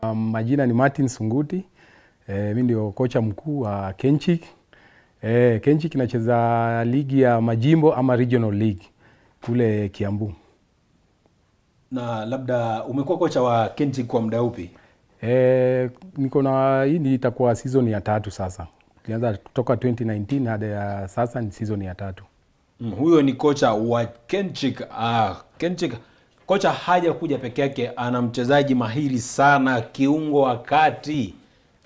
Um, majina ni Martin Sunguti. E, mi ndio kocha mkuu wa Kenchik. E, Kenchik inacheza ligi ya majimbo ama regional league kule Kiambu. Na labda umekuwa kocha wa Kenchik kwa muda upi? E, niko na hii ni itakuwa season ya tatu sasa. Tulianza kutoka 2019 hadi ya sasa ni season ya tatu. Mm, huyo ni kocha wa Kenchik. Ah, Kenchik kocha haja kuja peke yake, ana mchezaji mahiri sana, kiungo wa kati